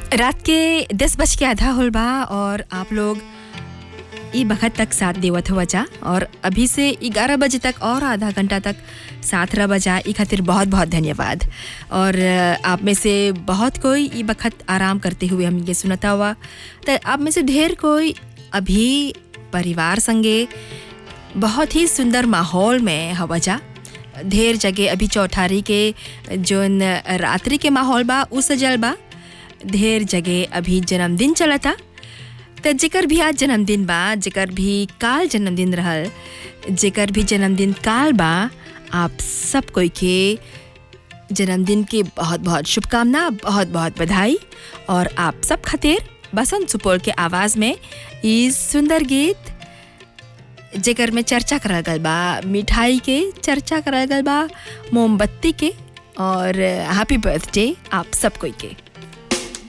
रात के दस बज के आधा होल बा और आप लोग ई बखत तक साथ देवत हुआ जा और अभी से ग्यारह बजे तक और आधा घंटा तक साथ रह बजा ई खातिर बहुत बहुत धन्यवाद और अ, आप में से बहुत कोई ई बखत आराम करते हुए हम ये सुनता हुआ तो आप में से ढेर कोई अभी परिवार संगे बहुत ही सुंदर माहौल में हवा जा ढेर जगह अभी चौठारी के जोन रात्रि के माहौल बा उ सजल बा ढेर जगह अभी जन्मदिन चलता त जेकर भी आज जन्मदिन बा जेकर भी काल जन्मदिन रहल जेकर भी जन्मदिन काल बा आप सब कोई के जन्मदिन के बहुत बहुत शुभकामना बहुत बहुत बधाई और आप सब खातिर बसंत सुपौल के आवाज़ में ई सुंदर गीत जेकर में चर्चा करल गल बा मिठाई के चर्चा करल गल बा मोमबत्ती के और हैप्पी बर्थडे आप सब कोई के